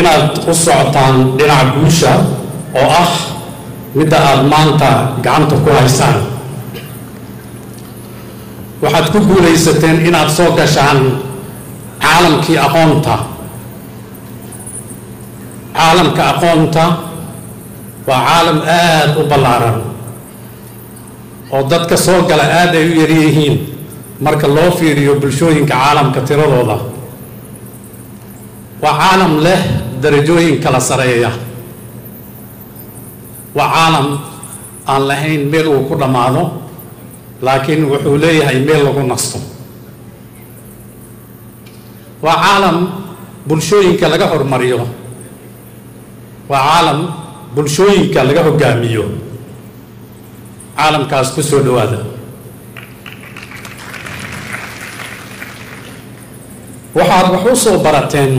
inaad u socotaan dhinaca guusha oo ah midda aada maanta gacanta ku haysaan waxaad ku guulaysateen inaad soo gashaan caalamkii aqoonta caalamka aqoonta waa caalam aada u ballaaran oo dadka soo gala aada ay u yaryihiin marka loo fiiriyo bulshooyinka caalamka tiradooda waa caalam leh darajooyin kala sareeya waa caalam aan lahayn meel uu ku dhammaado laakiin wuxuu leeyahay meel lagu nasto waa caalam bulshooyinka laga hormariyo waa caalam bulshooyinka laga hogaamiyo caalamkaas ku soo dhowaada waxaad wax u soo barateen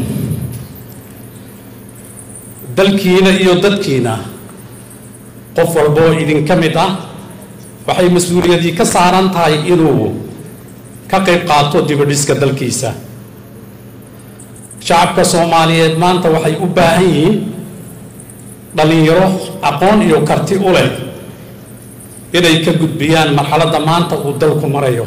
dalkiina iyo dadkiina qof walboo idinka mid ah waxay mas-uuliyadii ka saaran tahay inuu ka qayb qaato dibadhiska dalkiisa shacabka soomaaliyeed maanta waxay u baahan yihiin dhallinyaro aqoon iyo karti u leh inay ka gudbiyaan marxaladda maanta uu dalku marayo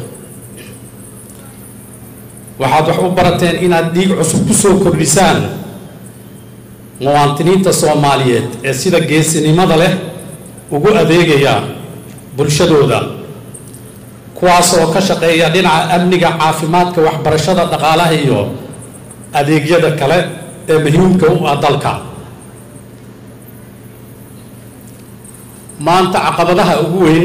waxaad wax u barateen inaad dhiig cusub ku soo kordhisaan muwaadiniinta soomaaliyeed ee sida geesinimada leh ugu adeegaya bulshadooda kuwaas oo ka shaqeeya dhinaca amniga caafimaadka waxbarashada dhaqaalaha iyo adeegyada kale ee muhiimka u ah dalka maanta caqabadaha ugu weyn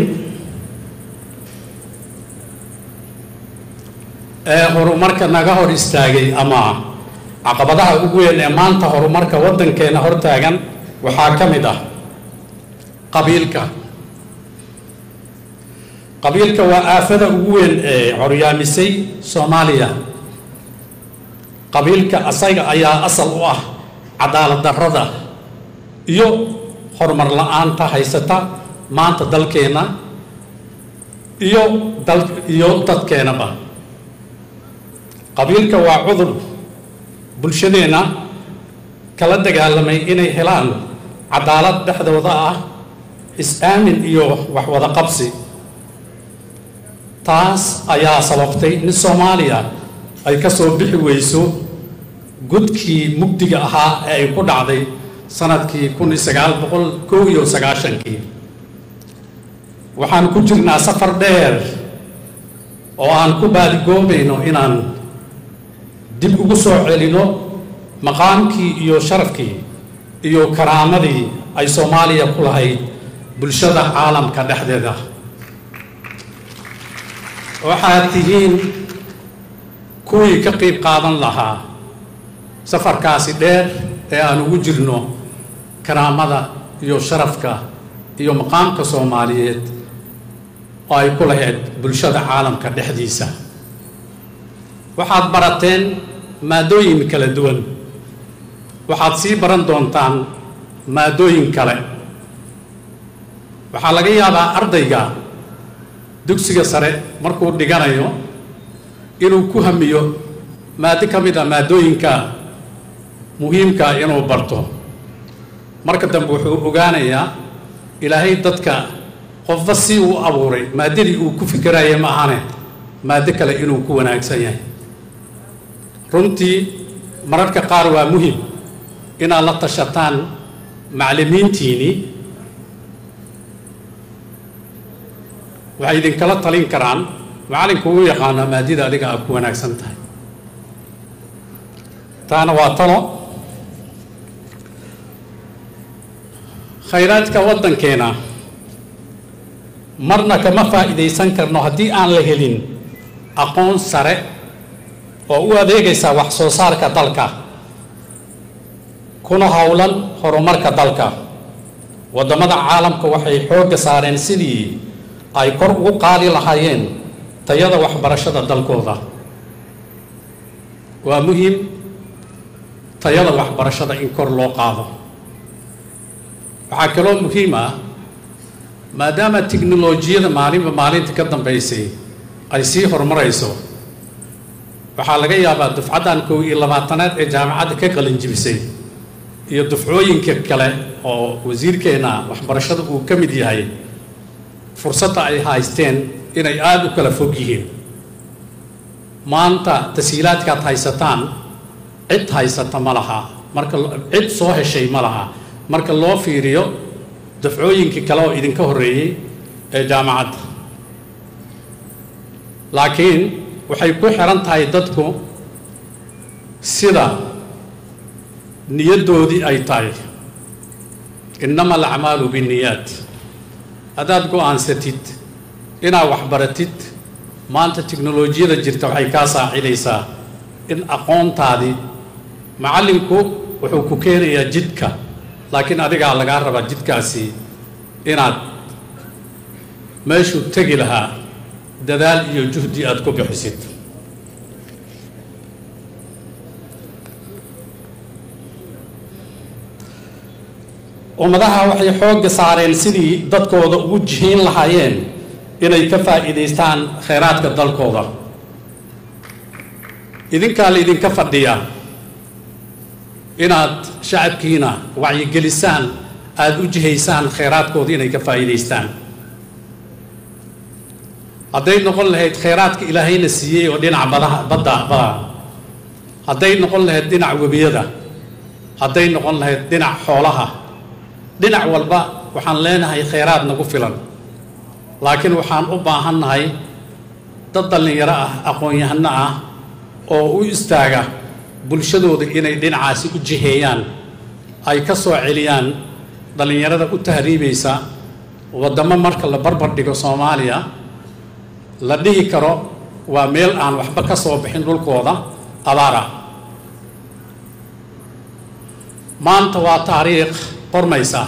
ee horumarka naga hor istaagay ama caqabadaha ugu weyn ee maanta horumarka waddankeena hortaagan waxaa ka mid ah qabiilka qabiilka waa aafada ugu weyn ee coryaamisay soomaaliya qabiilka asaga ayaa asal u ah cadaalad darrada iyo horumar la-aanta haysata maanta dalkeena iyo dal iyo dadkeenaba qabiilka waa cudur bulshadeenna kala dagaalamay inay helaan cadaalad dhexdooda ah is-aamin iyo waxwada qabsi taas ayaa sababtay in soomaaliya ay ka soo bixi weyso gudkii mugdiga ahaa ee ay ku dhacday sanadkii kun iyo sagaal boqol kow iyo sagaashankii waxaan ku jirnaa safar dheer oo aan ku baadigoobayno inaan dib ugu soo celino maqaamkii iyo sharafkii iyo karaamadii ay soomaaliya ku lahayd bulshada caalamka dhexdeeda waxaad tihiin kuwii ka qayb qaadan lahaa safarkaasi dheer ee aan ugu jirno karaamada iyo sharafka iyo maqaamka soomaaliyeed oo ay ku lahayd bulshada caalamka dhexdiisa waxaad barateen maadooyin kala duwan waxaad sii baran doontaan maadooyin kale waxaa laga yaabaa ardayga dugsiga sare markuu dhiganayo inuu ku hamiyo maado ka mid a maadooyinka muhiimka inuu barto marka dambe wuxuu ogaanayaa ilaahay dadka qofba si uu abuuray maadadii uu ku fikiraya ma ahane maado kale inuu ku wanaagsan yahay runtii mararka qaar waa muhim inaad la tashataan macallimiintiinii waxay idinkala talin karaan macallinku uu yaqaanaa maadida adiga aad ku wanaagsan tahay taana waa talo khayraadka waddankeena marna kama faa'iidaysan karno haddii aan la helin aqoon sare oo u adeegaysa wax soo saarka dalka kuna howlan horumarka dalka waddamada caalamka waxay xoogga saareen sidii ay kor ugu qaadi lahaayeen tayada waxbarashada dalkooda waa muhiim tayada waxbarashada in kor loo qaado waxaa kaloo muhiim ah maadaama tiknolojiyada maalinba maalinta ka dambaysay ay sii horumarayso waxaa laga yaabaa dufcaddan kow iyo labaatanaad ee jaamacadda ka qalin jibisay iyo dufcooyinka kale oo wasiirkeenna waxbarashada uu ka mid yahay fursadda ay haysteen inay aada u kala fog yihiin maanta tasiilaadkaad haysataan cid haysata ma laha marka cid soo heshay ma laha marka loo fiiriyo dafcooyinkii kale oo idinka horreeyey ee jaamacadda laakiin waxay ku xiran tahay dadku sida niyaddoodii ay tahay innama alacmaalu binniyaat haddaad go-aansatid inaad waxbaratid maanta tiknolojiyada jirta waxay kaa saacidaysaa in aqoontaadii macallinku wuxuu ku keenayaa jidka laakiin adigaa lagaa rabaa jidkaasi inaad meeshuu tegi lahaa dadaal iyo juhdi aada ku bixisid ummadaha waxay xoogga saareen sidii dadkooda ugu jihiin lahaayeen inay ka faa'iidaystaan khayraadka dalkooda idinkaa la idinka fadhiya inaad shacabkiina wacyigelisaan aada u jihaysaan khayraadkooda inay ka faa'iidaystaan hadday noqon lahayd khayraadka ilaahayna siiyey oo dhinaca badaha badda bada hadday noqon lahayd dhinac webiyada hadday noqon lahayd dhinac xoolaha dhinac walba waxaan leenahay khayraad nagu filan laakiin waxaan u baahannahay dad dhallinyaro ah aqoon-yahano ah oo u istaaga bulshadooda inay dhinacaasi u jiheeyaan ay ka soo celiyaan dhallinyarada u tahriibaysa waddamo marka la barbar dhigo soomaaliya la dhihi karo waa meel aan waxba ka soo bixin dhulkooda abaara maanta waa taariikh qormaysa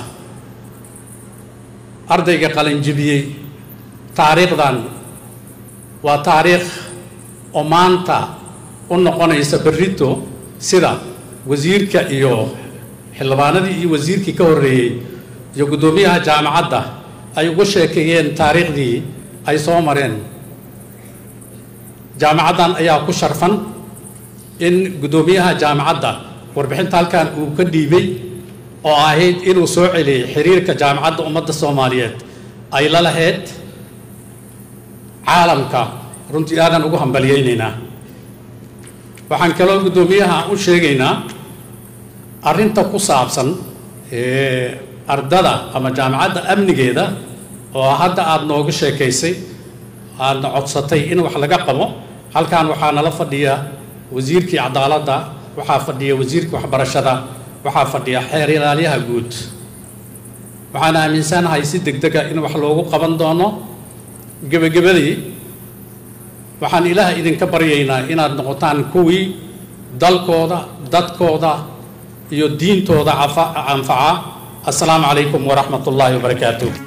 ardayga qalinjibiyey taariikhdan waa taariikh oo maanta u noqonaysa berrito sida wasiirka iyo xildhibaanadii iyo wasiirkii ka horreeyey iyo guddoomiyaha jaamacadda ay uga sheekeeyeen taariikhdii ay soo mareen jaamacaddan ayaa ku sharfan in guddoomiyaha jaamacadda warbixinta halkan uu ka dhiibay oo ahayd inuu soo celiyey xiriirka jaamacadda ummadda soomaaliyeed ay la lahayd caalamka runtii aadan ugu hambalyaynaynaa waxaan kaloo guddoomiyaha u sheegaynaa arrinta ku saabsan ardada ama jaamacadda amnigeeda oo hadda aada nooga sheekaysay aadna codsatay in wax laga qabo halkan waxaa nala fadhiya wasiirkii cadaaladda waxaa fadhiya wasiirkii waxbarashada waxaa fadhiya xeer ilaalyaha guud waxaan aaminsanahay si deg dega in wax loogu qaban doono gebagabadii waxaan ilaah idinka baryaynaa inaad noqotaan kuwii dalkooda dadkooda iyo diintooda anfaca assalaamu calaykum waraxmat ullaahi wabarakaatuh